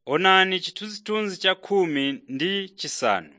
Onani chithunzithunzi cha khumi ndi chisanu.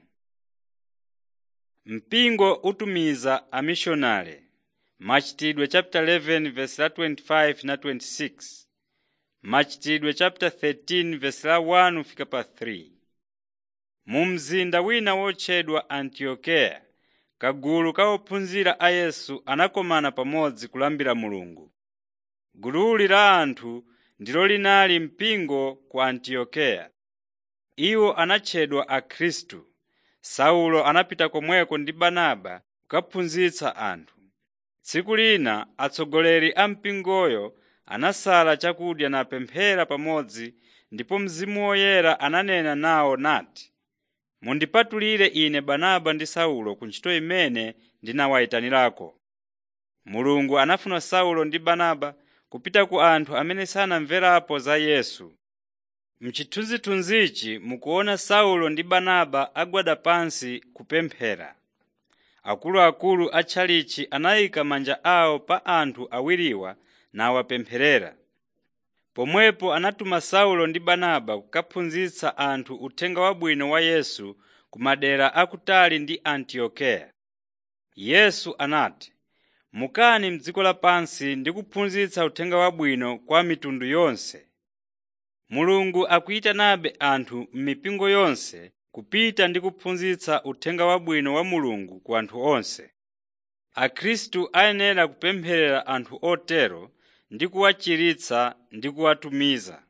Mpingo utumiza amishonale Machitidwe chapter 11 verse la 25 na 26. Machitidwe chapter 13 verse la 1 fika pa 3. Mu mzinda wina wotchedwa Antiokeya, kagulu ka ophunzira a Yesu anakomana pamodzi kulambira Mulungu. Gululi la anthu ndilo linali mpingo ku Antiokeya. Iwo anatchedwa Akhristu. Saulo anapita komweko ndi Barnaba kukaphunzitsa anthu. Tsiku lina atsogoleri a mpingoyo anasala chakudya napemphera pamodzi ndipo Mzimu Woyera ananena nawo nati, “Mundipatulire ine Barnaba ndi Saulo ku ntchito imene ndinawayitanirako.” Mulungu anafuna Saulo ndi Barnaba kupita ku anthu amene sanamverapo za Yesu. M'chithunzithunzichi mukuona Saulo ndi Barnaba agwada pansi kupemphera. Akuluakulu a tchalichi anayika manja awo pa anthu awiriwa nawapempherera. Pomwepo anatuma Saulo ndi Barnaba kukaphunzitsa anthu uthenga wabwino wa Yesu ku madera akutali ndi Antiokeya. Yesu anati, “Mukani m'dziko lapansi ndi kuphunzitsa uthenga wabwino kwa mitundu yonse.” Mulungu akuyitanabe anthu m'mipingo yonse kupita ndi kuphunzitsa uthenga wabwino wa Mulungu ku anthu onse. Akhristu ayenera kupempherera anthu otero ndi kuwachiritsa ndi kuwatumiza.